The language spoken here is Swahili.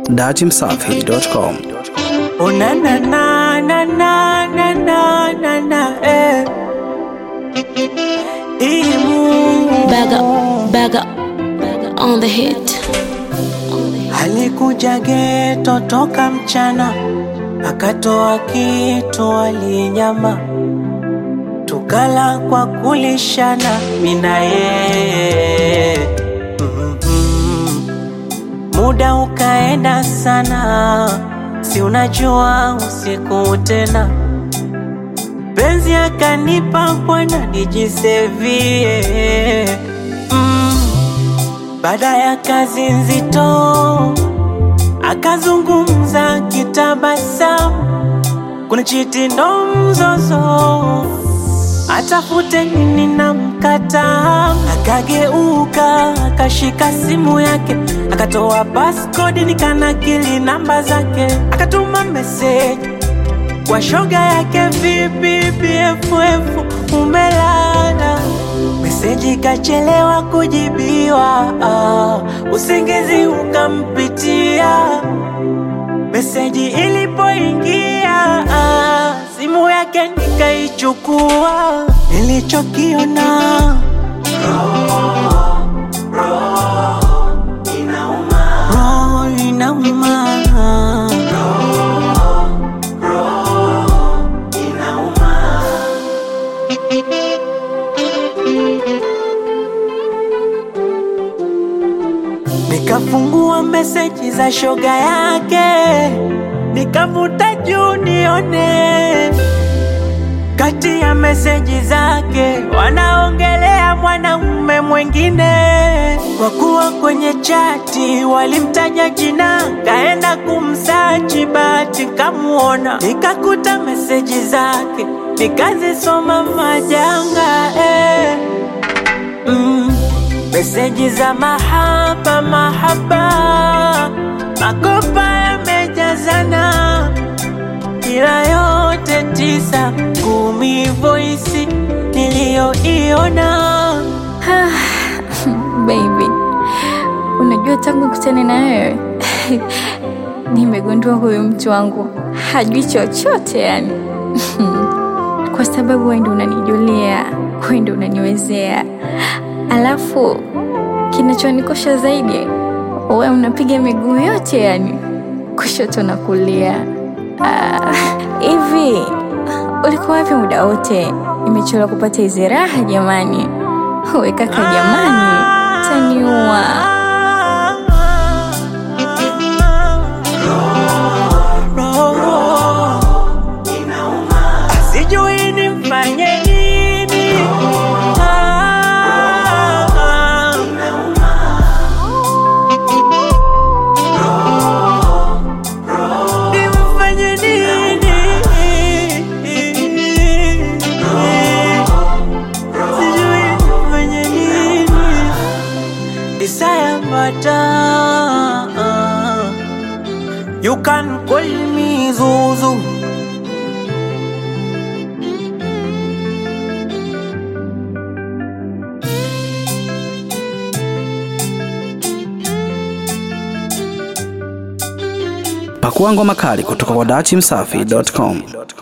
datimsafi.com. Oh na na na na na na na na na eh. Imu Bag up, bag up, bag up on the hit. alikuja geto toka mchana, akatoa kitu alinyama, tukala kwa kulishana mina yeye Mhm. Muda ukaenda sana, si unajua usiku tena penzi akanipa bwana nijisevie mm. Baada ya kazi nzito akazungumza kitabasamu, kuna chiti ndo mzozo, atafute nini na mkataa. Akageuka akashika simu yake akatoa passcode nikanakili namba zake, akatuma meseji kwa shoga yake vipi BFF umelala meseji kachelewa kujibiwa ah, usingizi ukampitia meseji ilipoingia ah, simu yake nikaichukua nilichokiona roho inauma Nikafungua meseji za shoga yake, nikavuta juu nione kati ya meseji zake wanaongelea mwanamume mwingine. Kwa kuwa kwenye chati walimtaja jina, kaenda kumsachi, bahati kamuona, nikakuta meseji zake, nikazisoma majanga eh. Mm. Meseji za mahaba mahaba, makopa yamejazana, ila yote tisa kumi, voisi niliyoiona Baby, unajua tangu kutane na wewe nimegundua huyu mtu wangu hajui chochote yani, kwa sababu wewe ndio unanijulia, wewe ndio unaniwezea, alafu kinachonikosha zaidi, wewe unapiga miguu yote yani, kushoto na kulia. Ah, Hivi ulikuwa wapi muda wote? Nimechelewa kupata hizi raha jamani. We kaka, jamani, taniua. sijui nimfanye nini. Ah, nimfanye nini? Sijui nimfanye nini. Desire Mata. You can call me Zuzu. Pakua ngoma kali kutoka kwa datimsafi.com.